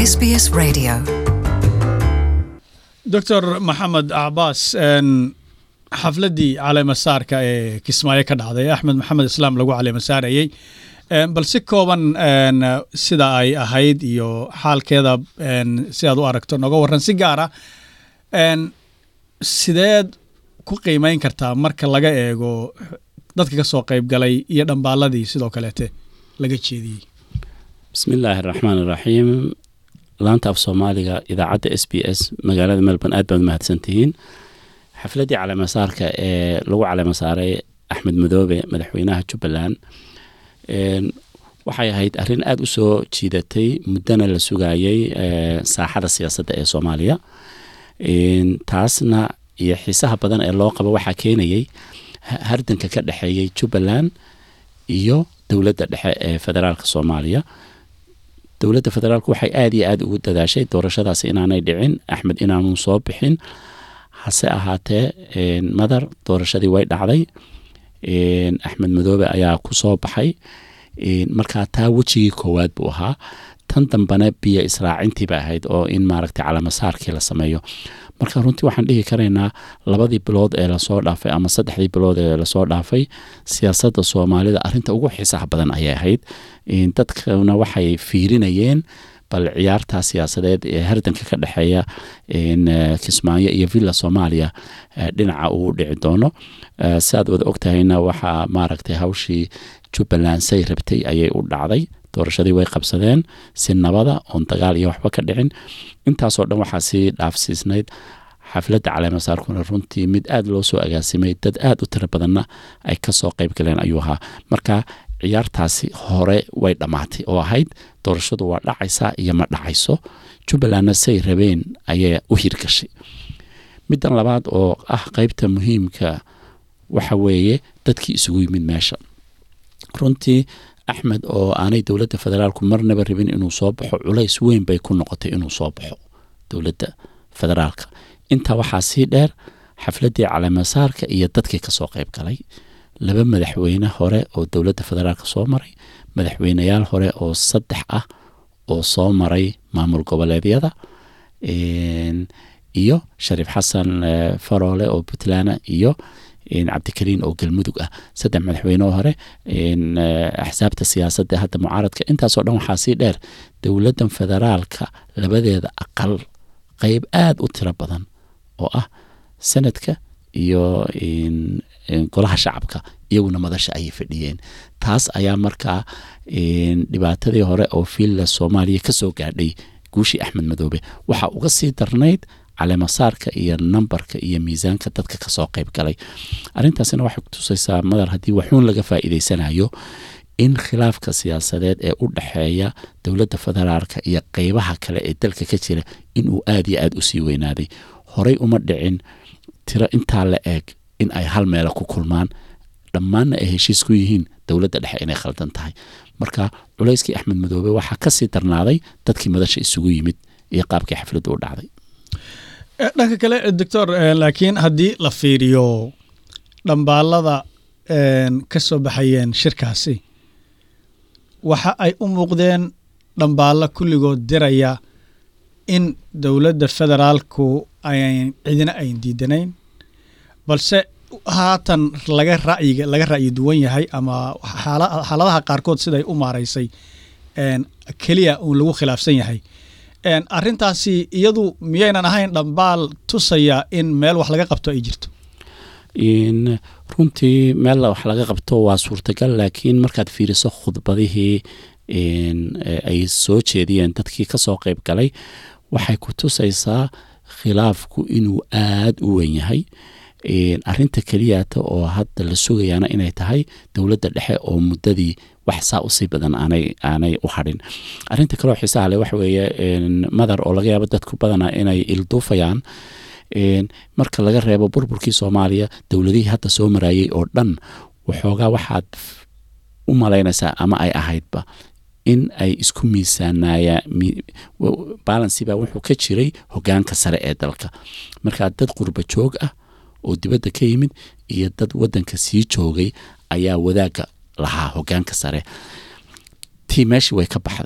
SBS Radio. doctor maxamed acbaas xafladdii caleemasaarka ee kismaayo ka dhacday axmed maxamed islaam lagu caleemasaarayey bal si kooban sida ay ahayd iyo xaalkeeda si aad u aragto noga warran si gaara sideed ku qiimeyn kartaa marka laga eego dadka ka soo qayb galay iyo dhambaaladii sidoo kaleete laga jeediyey bismi illaahi araxmaan iraxiim laanta af soomaaliga idaacadda s b s magaalada melbourne aad baad umahadsantihiin xafladdii caleemasaarka ee lagu caleemasaaray axmed madoobe madaxweynaha jubbaland waxay ahayd arrin aada u soo jiidatay muddana la sugayey saaxada siyaasadda ee soomaaliya taasna iyo xiisaha badan ee loo qabo waxaa keenayey hardanka ka dhexeeyey jubbaland iyo dowladda dhexe ee federaalka soomaaliya dowladda federaalku waxay aada iyo aada ugu dadaashay doorashadaas inaanay dhicin axmed inaanu soo bixin hase ahaatee madar doorashadii way dhacday axmed madoobe ayaa ku soo baxay markaa taa wejigii koowaad buu ahaa tan dambena biyo israacintii ba ahayd oo in maaragtay calamasaarkii la sameeyo marka runtii waxaan dhihi karaynaa labadii bilood ee lasoo dhaafay ama saddexdii bilood ee lasoo dhaafay siyaasadda soomaalida arinta ugu xiisaha badan ayay ahayd dadkana waxay fiirinayeen bal ciyaarta siyaasadeed ee hardanka ka dhexeeya kismaayo iyo villa soomaaliya dhinaca uu dhici doono siaad wada ogtahayna waxaa maaragtay hawshii jubbaland say rabtay ayay u dhacday doorashadii way qabsadeen si nabada oon dagaal iyo waxba ka dhicin intaasoo dhan waxaa sii dhaafsiisnayd xafladda caleemasaarkuna runtii mid aada loo soo agaasimay dad aada u tiro badanna ay kasoo qayb galeen ayuu ahaa marka ciyaartaasi hore way dhammaatay oo ahayd doorashadu waa dhacaysaa iyo ma dhacayso jubbalandna say rabeen ayay u hirgashay middan labaad oo ah qeybta muhiimka waxa weeye dadkii isugu yimid meesha runtii axmed oo aanay dowladda federaalku marnaba rabin inuu soo baxo culays weyn bay ku noqotay inuu soo baxo dowladda federaalka intaa waxaa sii dheer xafladdii caleemasaarka iyo dadkii kasoo qayb galay laba madaxweyne hore oo dowladda federaalka soo maray madaxweyneyaal hore oo saddex ah oo soo maray maamul goboleedyada iyo shariif xasan faroole oo puntland iyo cabdikariin oo galmudug ah saddex madaxweyneo hore axsaabta siyaasadda hadda mucaaradka intaasoo dhan waxaa sii dheer dowladdan federaalka labadeeda aqal qeyb aada u tiro badan oo ah sanadka iyo golaha shacabka iyaguna madasha ayay fadhiyeen taas ayaa markaa dhibaatadii hore oo fiilla soomaaliya kasoo gaadhay guushii axmed madoobe waxaa uga sii darnayd caleemasaarka iyo nambarka iyo miisaanka dadka kasoo qayb galay arrintaasina waxay kutusaysaa madar haddii waxuun laga faa'iideysanayo in khilaafka siyaasadeed ee u dhexeeya dowladda federaalka iyo qeybaha kale ee dalka ka jira inuu aada iyo aada usii weynaaday horey uma dhicin tiro intaa la eeg in ay hal meela ku kulmaan dhammaanna ay heshiis ku yihiin dowladda dhexe inay khaldan tahay marka culayskii axmed madoobe waxaa kasii darnaaday dadkii madasha isugu yimid iyo qaabkii xafladdu u dhacday dhanka kale doctor laakiin haddii la fiiriyo dhambaalada ka soo baxayeen shirkaasi waxa ay u muuqdeen dhambaalo kulligood diraya in dowladda federaalku ayn cidina ayn diidanayn balse haatan laga ra'yiga laga ra'yi duwan yahay ama xaaladaha qaarkood siday u maaraysay keliya uun lagu khilaafsan yahay arrintaasi iyadu miyaynan ahayn dhambaal tusaya in meel wax laga qabto ay jirto runtii meel wax laga qabto waa suurtagal laakiin markaad fiiriso khudbadihii ay soo jeediyeen dadkii kasoo qayb galay waxay ku tusaysaa khilaafku inuu aada u wen yahay arinta keliyata oo hadda la sugayaana inay tahay dowladda dhexe oo muddadii wax saa usii badan aanay u hadhin arinta kaleo xiisaha le waxa weeye madar oo laga yaabo dadku badanaa inay ilduufayaan marka laga reebo burburkii soomaaliya dowladihii hadda soo marayay oo dhan waxoogaa waxaad u malaynaysaa ama ay ahaydba in ay isku miisaanayaan balansiba wuxuu ka jiray hogaanka sare ee dalka markaa dad qurba joog ah oo dibadda ka yimid iyo dad wadanka sii joogay ayaa wadaagga lahaa hogaanka sare tii meeshii way ka baxday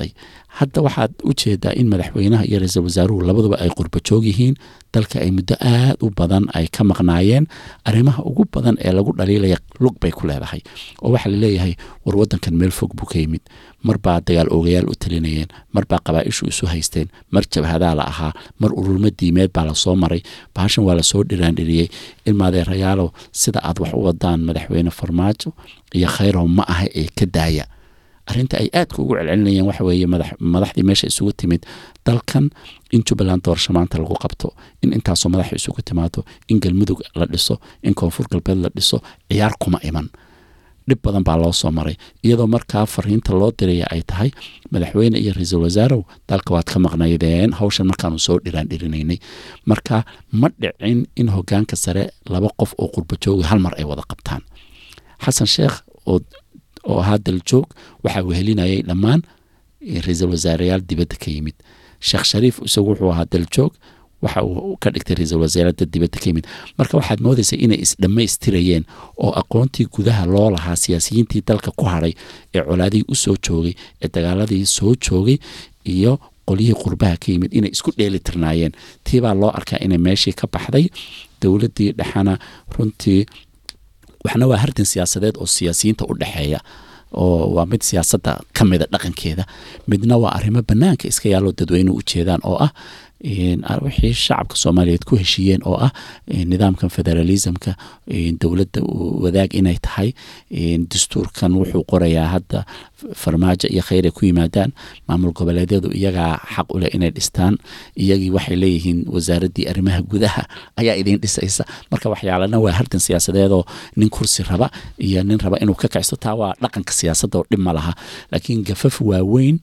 hadda waxaad u jeedaa in madaxweynaha iyo ra-iisul wasaaruhu labaduba ay qurbajoog yihiin dalka ay muddo aad u badan ay ka maqnaayeen arrimaha ugu badan ee lagu dhaliilaya lug bay ku leedahay oo waxaa laleeyahay war wadankan meel fog buu ka yimid mar baa dagaal oogayaal u talinayeen mar baa qabaaishu isu haysteen mar jabhadaa la ahaa mar ururmo diimeed baa lasoo maray bahashan waa lasoo dhiraandhiriyey ilmaadeerayaalow sida aad wax u wadaan madaxweyne farmaajo iyo khayrow ma aha ee ka daaya arrinta ay aadka ugu celcelinayeen waxa weeye madaxdii meesha isugu timid dalkan in jubbaland doorasho maanta lagu qabto in intaasoo madaxa isugu timaado in galmudug la dhiso in koonfur galbeed la dhiso ciyaar kuma iman dhib badan baa loo soo maray iyadoo markaa fariinta loo diraya ay tahay madaxweyne iyo ra-iisul wasaarow dalka waad ka maqnaydeen hawshan markaanu soo dhiraandhirinaynay marka ma dhicin in hogaanka sare laba qof oo qurbajooga hal mar ay wada qabtaan xasan sheekh oo oo ahaa daljoog waxaa wehelinayay dhammaan ra-iisul wasaareyaal dibadda ka yimid sheekh shariif isagu wuxuu ahaa daljoog waxa uu ka dhigtay ra-iisul wasaarada dibadda ka yimid marka waxaad moodaysa inay isdhammaystirayeen oo aqoontii gudaha loo lahaa siyaasiyiintii dalka ku hadhay ee colaadihii u soo joogay ee dagaaladii soo joogay iyo qolyihii qurbaha ka yimid inay isku dheelitirnaayeen tiibaa loo arkaa inay meeshii ka baxday dowladdii dhexana runtii waxna waa hardan siyaasadeed oo siyaasiyiinta u dhexeeya oo waa mid siyaasadda ka mida dhaqankeeda midna waa arrimo bannaanka iska yaaloo dadweynuhu u jeedaan oo ah wixii shacabka soomaaliyeed ku heshiiyeen oo ah nidaamkan federalismka dowladda wadaag inay tahay dastuurkan wuxuu qorayaa hadda farmaajo iyo kheyr ay ku yimaadaan maamul goboleedyadu iyagaa xaq u leh inay dhistaan iyagii waxay leeyihiin wasaaraddii arrimaha gudaha ayaa idiin dhisaysa marka waxyaalana waa hardan siyaasadeedoo nin kursi raba iyo nin raba inuu ka kacso taa waa dhaqanka siyaasadda oo dhib ma laha laakiin gafaf waaweyn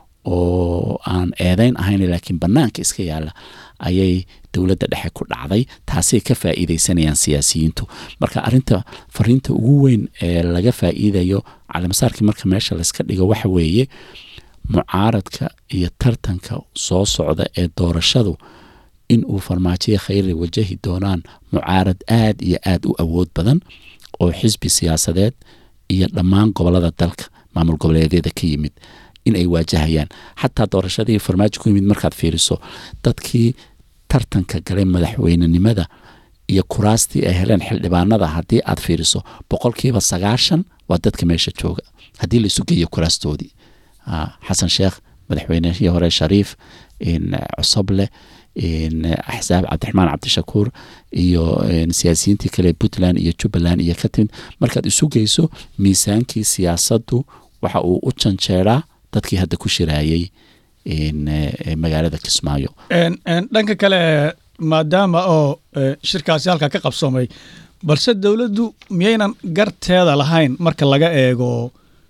oo aan eedayn ahayn laakiin bannaanka iska yaalla ayay dowladda dhexe ku dhacday taasay ka faa'iidaysanayaan siyaasiyiintu marka arinta fariinta ugu weyn ee laga faa'iidayo calimasaarkii marka meesha layska dhigo waxa weeye mucaaradka iyo tartanka soo socda ee doorashadu in uu farmaajoya khayri wajahi doonaan mucaarad aad iyo aad u awood badan oo xisbi siyaasadeed iyo dhammaan gobolada dalka maamul goboleedyada ka yimid in ay waajahayaan xataa doorashadii farmaajo ku yimid markaad fiiriso dadkii tartanka galay madaxweynenimada iyo kuraastii ay heleen xildhibaanada haddii aad fiiriso boqolkiiba sagaashan waa dadka meesha jooga haddii la isu geeyo kuraastoodii xasan sheekh madaxweynihii hore shariif cosoble axsaab cabdiraxmaan cabdishakuur iyo siyaasiyiintii kale puntland iyo jubbaland iyo ka timid markaad isu geyso miisaankii siyaasaddu waxa uu u janjeeraa dadkii hadda ku shiraayey magaalada kismaayo dhanka kale maadaama oo shirkaasi halkaa ka qabsoomay balse dowladdu miyaynan garteeda lahayn marka laga eego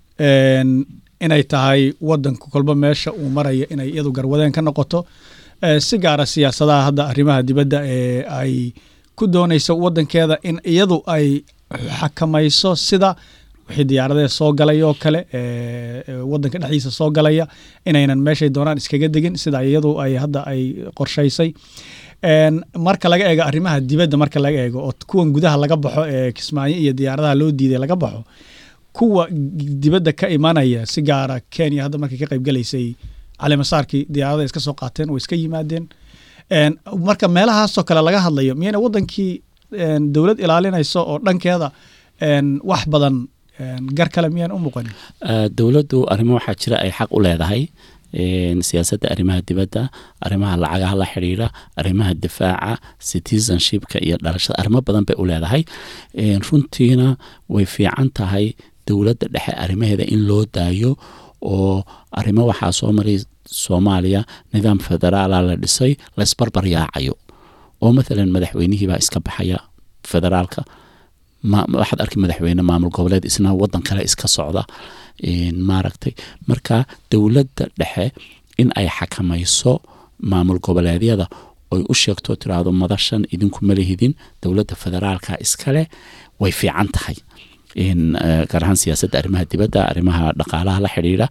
inay tahay wadanku kolba meesha uu maraya inay iyadu garwadeen ka noqoto si gaara siyaasadaha hadda arrimaha dibadda ee ay ku doonayso wadankeeda in iyadu ay xakamayso sida wixii diyaaradee soo galay oo kale wadanka dhexdiisa soo galaya inaynan meeshay doonaan iskaga degin sida iyadu ay hadda ay qorshaysay marka laga eego arrimaha dibadda marka laga eego oo kuwan gudaha laga baxo ee kismaayo iyo diyaaradaha loo diiday laga baxo kuwa dibadda ka imanaya si gaara kenya hadda markay ka qaybgalaysay calimasaarkii diyaarada iska soo qaateen way iska yimaadeen marka meelahaasoo kale laga hadlayo miyayna wadankii dowlad ilaalinayso oo dhankeeda wax badan gar kale miyaan u muuqanin dowladdu arrimo waxaa jira ay xaq u leedahay siyaasadda arrimaha dibadda arrimaha lacagaha la xidhiira arrimaha difaaca citizenshipka iyo dhalashada arrimo badan bay u leedahay runtiina way fiican tahay dowladda dhexe arrimaheeda in loo daayo oo arrimo waxaa soo maray soomaaliya nidaam federaala la dhisay laysbarbar yaacayo oo mathalan madaxweynihiibaa iska baxaya federaalka waxaad arki madaxweyne maamul goboleed isna wadan kale iska socda maaragtay marka dowladda dhexe in ay xakamayso maamul goboleedyada oy u sheegto tiraahdo madashan idinku malihidin dowladda federaalka iskale way fiican tahay gaar ahaan siyaasadda arrimaha dibadda arrimaha dhaqaalaha la xidhiidha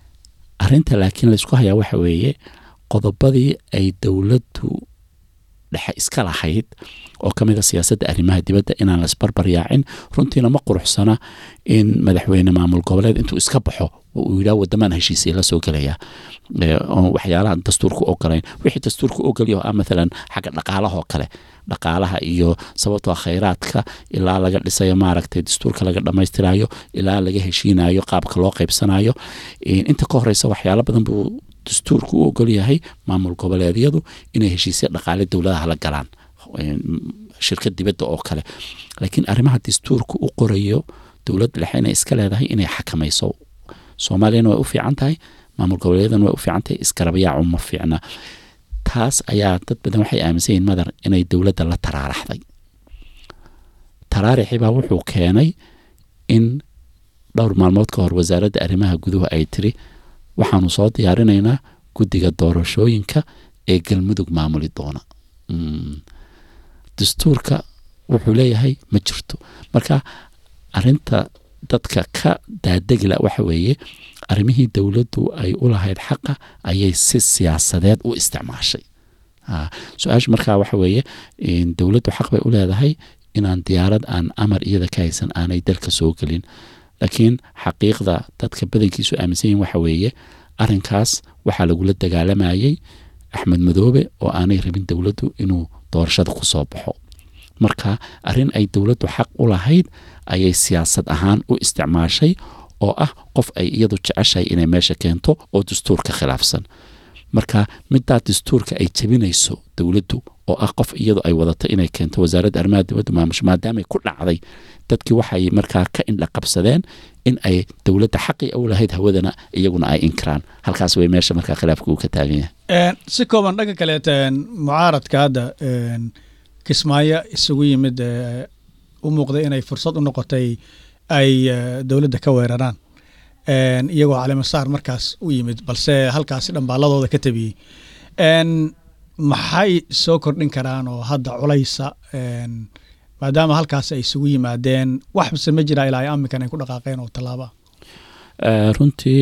arinta laakiin laysku hayaa waxa weeye qodobadii ay dowladdu dhexe iska lahayd oo ka mid a siyaasadda arrimaha dibadda inaan la isbarbaryaacin runtiina ma quruxsana in madaxweyne maamul goboleed intuu iska baxo oo uu yidhaha wadamaan heshiisii la soo gelaya oo waxyaalahan dastuurka ogolayn wixii dastuurka ogolya oo ah maalan xagga dhaqaalahoo kale dhaqaalaha iyo sababtoo khayraadka ilaa laga dhisayo maaragtay dastuurka laga dhammaystirayo ilaa laga heshiinayo qaabka loo qaybsanayo inta ka horeysa waxyaalo badan buu dastuurka u ogol yahay maamul goboleedyadu inay heshiisya dhaqaale dowladaha la galaan shirkad dibadda oo kale laakiin arrimaha dastuurka u qorayo dowladda dhexe inay iska leedahay inay xakamayso soomaaliyana way u fiican tahay maamul goboleedyadana way u fiican tahay iskarabayaacu ma fiicna taas ayaa dad badan waxay aaminsan yihin madar inay dowladda la taraaraxday taraarixii baa wuxuu keenay in dhowr maalmood ka hor wasaaradda arrimaha guduhu ay tiri waxaanu soo diyaarinaynaa guddiga doorashooyinka ee galmudug maamuli doona dastuurka wuxuu leeyahay ma jirto marka arinta dadka ka daadegila waxa weeye arrimihii dowladdu ay u lahayd xaqa ayay si siyaasadeed u isticmaashay su-aasha markaa waxa weeye dowladdu xaq bay u leedahay inaan diyaarad aan amar iyada ka haysan aanay dalka soo gelin laakiin xaqiiqda dadka badankiisu aaminsan yihin waxa weeye arinkaas waxaa lagula dagaalamayey axmed madoobe oo aanay rabin dowladdu inuu doorashada ku soo baxo marka arrin ay dowladdu xaq u lahayd ayay siyaasad ahaan u isticmaashay oo ah qof ay iyadu jeceshahay inay meesha keento oo dastuurka khilaafsan marka middaa dastuurka ay jebinayso dowladdu oo ah qof iyadu ay wadato inay keento wasaaradda arrimaha dibadda maamusho maadaamay ku dhacday dadkii waxay markaa ka indha qabsadeen in ay dowladda xaqii u lahayd hawadana iyaguna ay inkiraan halkaas way meesha markaa khilaafka uu ka taagan yahay si kooban dhanka kaleeta mucaaradka hadda kismaayo isugu yimid u muuqday inay fursad u noqotay ay dowladda ka weeraraan iyagoo calimasaar markaas u yimid balse halkaasi dhambaaladooda ka tabiyey maxay soo kordhin karaan oo hadda culaysa maadaama halkaas ay isugu yimaadeen waxse ma jiraa ilaa aminkan ay ku dhaqaaqeen oo tallaaba runtii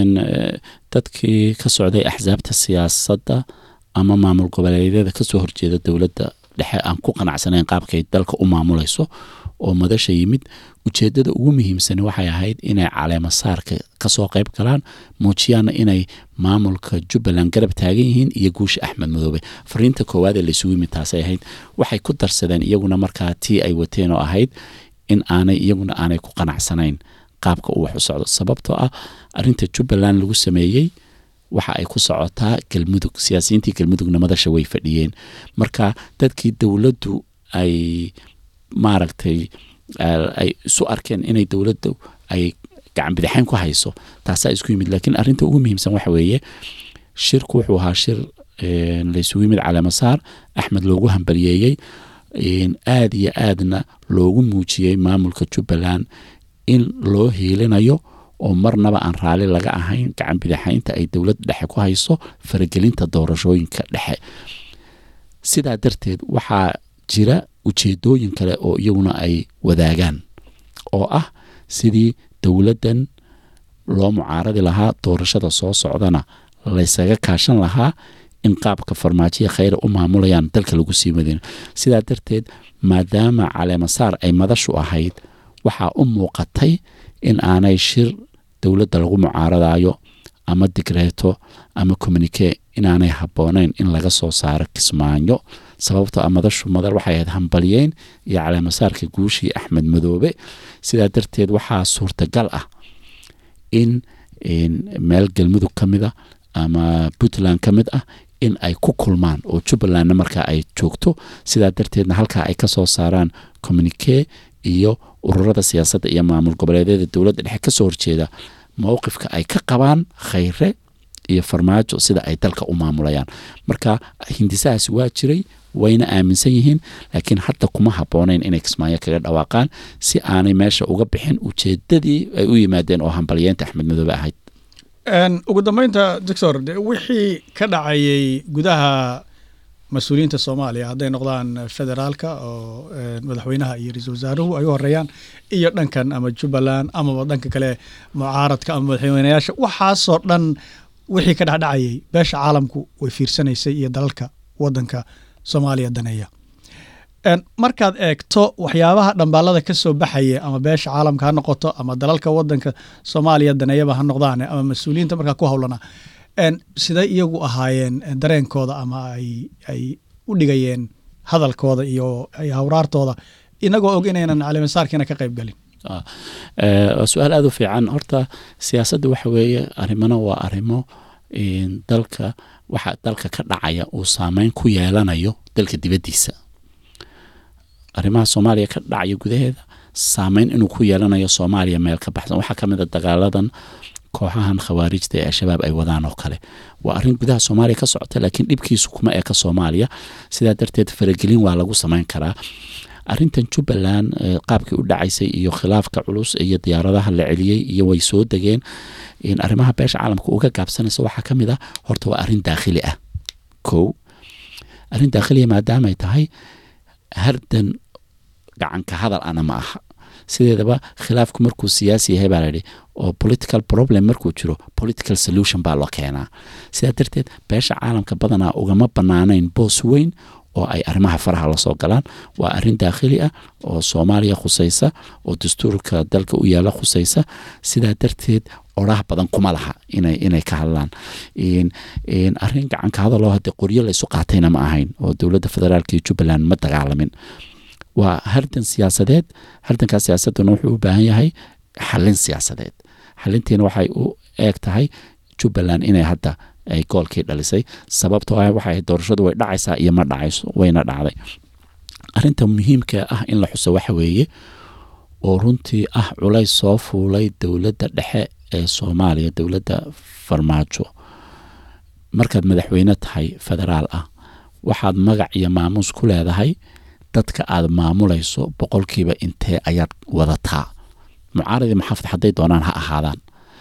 dadkii ka socday axsaabta siyaasadda ama maamul goboleedyada kasoo horjeeda dowladda dhexe aan ku qanacsanayn qaabkay dalka u maamulayso oo madasha yimid ujeedada ugu muhiimsani waxay ahayd inay caleemasaarka kasoo qayb galaan muujiyaana inay maamulka jubbaland garab taagan yihiin iyo guusha axmed madoobe fariinta koowaad ee laysugu yimid taasay ahayd waxay ku darsadeen iyaguna markaa tii ay wateen oo ahayd in aanay iyaguna aanay ku qanacsanayn qaabka uu wax u socdo sababtoo ah arinta jubbaland lagu sameeyey waxa ay ku socotaa galmudug siyaasiyiintii galmudugna madasha way fadhiyeen marka dadkii dowladdu ay maaragtay ay isu arkeen inay dowladdu ay gacan bidixayn ku hayso taasaa isku yimid laakiin arrinta ugu muhiimsan waxa weeye shirku wuxuu ahaa shir laysugu yimid caleemasaar axmed loogu hambaliyeeyey aada iyo aadna loogu muujiyey maamulka jubbaland in loo hiilinayo oo marnaba aan raali laga ahayn gacan bidixaynta ay dowladda dhexe ku hayso faragelinta doorashooyinka dhexe sidaa darteed waxaa jira ujeedooyin kale oo iyaguna ay wadaagaan oo ah sidii dowladdan loo mucaaradi lahaa doorashada soo socdana laysaga kaashan lahaa in qaabka farmaajiya khayra u maamulayaan dalka lagu sii madino sidaa darteed maadaama caleemasaar ay madashu ahayd waxaa u muuqatay in aanay shir dowladda lagu mucaaradayo ama digreeto ama communike inaanay habboonayn in laga soo saaro kismaayo sababtoo a madashu madal waxay ahayd hambalyeyn iyo caleemasaarka guushii axmed madoobe sidaa darteed waxaa suurtagal ah in meel galmudug ka mid a ama puntland ka mid ah in ay ku kulmaan oo jubbalandna markaa ay joogto sidaa darteedna halkaa ay ka soo saaraan communike iyo ururada siyaasadda iyo maamul goboleedyada dowladda dhexe kasoo horjeeda mowqifka ay ka qabaan khayre iyo farmaajo sida ay dalka u maamulayaan marka hindisahaasi waa jiray wayna aaminsan yihiin laakiin hadda kuma habboonayn inay kismaayo kaga dhawaaqaan si aanay meesha uga bixin ujeedadii ay u yimaadeen oo hambalyeynta axmed madoobe ahayd ugu dambeynta doctor wixii ka dhacayay gudaha mas-uuliyiinta soomaaliya hadday noqdaan federaalka oo madaxweynaha iyo ra-iisul wasaaruhu ay u horeeyaan iyo dhankan ama jubbaland amaba dhanka kale mucaaradka ama madaxweynayaasha waxaasoo dhan wixii ka dhexdhacayay beesha caalamku way fiirsanaysay iyo dalalka wadanka soomaaliya daneeya markaad eegto waxyaabaha dhambaalada ka soo baxaya ama beesha caalamka ha noqoto ama dalalka wadanka soomaaliya daneeyaba ha noqdaan ama mas-uuliyiinta markaa ku howlana siday iyagu ahaayeen dareenkooda ama ay u dhigayeen hadalkooda iyo hawraartooda inagoo og inaynan calimasaarkiina ka qayb galin su-aal aada u fiican horta siyaasadda waxa weeye arrimana waa arrimo dalka waxa dalka ka dhacaya uu saameyn ku yeelanayo dalka dibaddiisa arrimaha soomaaliya ka dhacaya gudaheeda saameyn inuu ku yeelanayo soomaaliya meel ka baxsan waxaa ka mid a dagaaladan kooxahan khawaarijta ee al-shabaab ay wadaan oo kale waa arrin gudaha soomaaliya ka socota laakiin dhibkiisu kuma eka soomaaliya sidaa darteed faragelin waa lagu samayn karaa arrintan jubbaland qaabkii u dhacaysay iyo khilaafka culus iyo diyaaradaha la celiyey iyo way soo degeen arrimaha beesha caalamka uga gaabsanaysa waxaa ka mid ah horta waa arrin daakhili ah kow arrin daakhiliya maadaamay tahay hardan gacanka hadal ana ma aha sideedaba khilaafku markuu siyaasi yahay baa layidhi oo political problem markuu jiro political solution baa loo keenaa sidaa darteed beesha caalamka badanaa ugama banaanayn boos weyn oo ay arrimaha faraha lasoo galaan waa arrin daakhili ah oo soomaaliya khusaysa oo dastuurka dalka u yaala khusaysa sidaa darteed oraah badan kuma laha inay inay ka hadlaan arrin gacanka hadaloo hadde qoryo laysu qaatayna ma ahayn oo dowladda federaalka iyo jubbaland ma dagaalamin waa hardan siyaasadeed hardankaa siyaasaduna wuxuu u baahan yahay xallin siyaasadeed xalintiina waxay u eeg tahay jubbaland inay hadda ay goolkii dhalisay sababtoo ah waxay doorashadu way dhacaysaa iyo ma dhacayso wayna dhacday arrinta muhiimka ah in la xuso waxa weeye oo runtii ah culays soo fuulay dowladda dhexe ee soomaaliya dowladda farmaajo markaad madaxweyne tahay federaal ah waxaad magac iyo maamuus ku leedahay dadka aad maamulayso boqolkiiba intee ayaad wadataa mucaaradii maxaafad hadday doonaan ha ahaadaan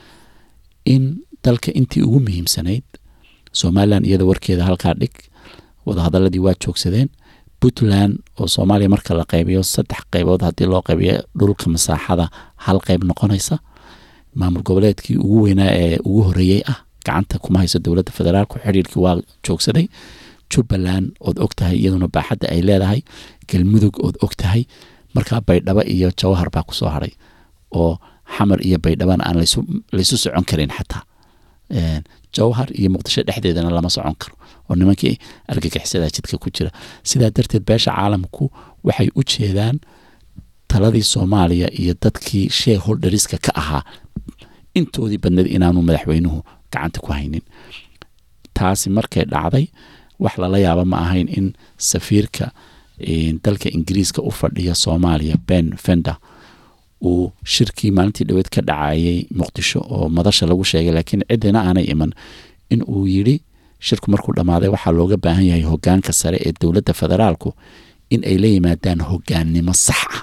in dalka intii ugu muhiimsanayd somalilan iyada warkeeda halkaa dhig wadahadaladii waa joogsadeen puntland oo soomaaliya marka la qaybiyo saddex qaybood haddii loo qaybiyo dhulka masaaxada hal qayb noqonaysa maamul goboleedkii ugu weynaa ee ugu horeeyey ah gacanta kuma hayso dowladda federaalku xidhiirkii waa joogsaday jubbaland ood og tahay iyaduna baaxadda ay leedahay galmudug ood og tahay markaa baydhabo iyo jawahar baa kusoo haray oo xamar iyo baydhabana aan laysu socon karin xataa jawhar iyo muqdisho dhexdeedana lama socon karo oo nimankii argagixisada jidka ku jira sidaa darteed beesha caalamku waxay u jeedaan taladii soomaaliya iyo dadkii shareholderiska ka ahaa intoodii badneed inaanu madaxweynuhu gacanta ku haynin taasi markay dhacday wax lala yaaba ma ahayn in safiirka dalka ingiriiska u fadhiya soomaaliya ben fender uu shirkii maalintii dhaweed ka dhacayay muqdisho oo madasha lagu sheegay laakiin ciddina aanay iman in uu yidhi shirku markuu dhammaaday waxaa looga baahan yahay hogaanka sare ee dowladda federaalku in ay la yimaadaan hogaannimo sax ah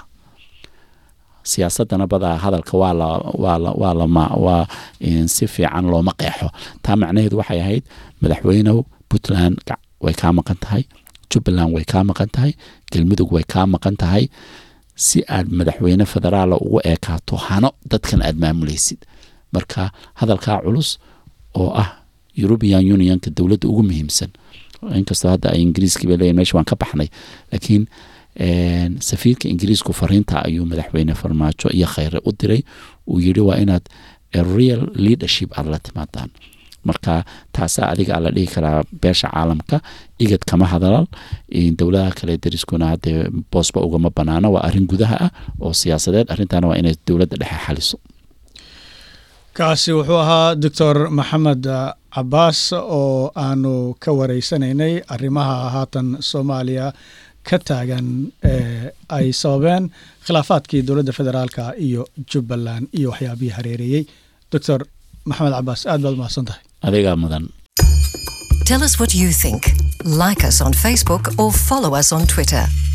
siyaasadana badaa hadalka waa la waa la waa lama waa si fiican looma qeexo taa macnaheedu waxay ahayd madaxweynow puntland way kaa maqan tahay jubbaland way kaa maqan tahay galmudug way kaa maqan tahay si aad madaxweyne federaala ugu eekaato hano dadkan aad maamulaysid marka hadalkaa culus oo ah european unionka dowladda ugu muhiimsan inkastoo hadda ay ingiriiskiiba leeyihin mesha waan ka baxnay laakiin safiirka ingiriisku fariinta ayuu madaxweyne farmaajo iyo khayre u diray uu yidhi waa inaad real leadership aada la timaadaan marka taasaa adiga la dhihi karaa beesha caalamka igad kama hadalal dowladaha kale dariskuna hadee boosba ugama banaano waa arrin gudaha ah oo siyaasadeed arrintaana waa inay dowladda dhexe xaliso kaasi wuxuu ahaa doctor maxamed cabaas oo aanu ka wareysanaynay arrimaha haatan soomaaliya ka taagan ay sababeen khilaafaadkii dowladda federaalka iyo jubbaland iyo waxyaabihii hareereeyey doctor maxamed cabaas aad baad umahadsan tahay adigaa mudan Tell us what you think. Like us on Facebook or follow us on Twitter.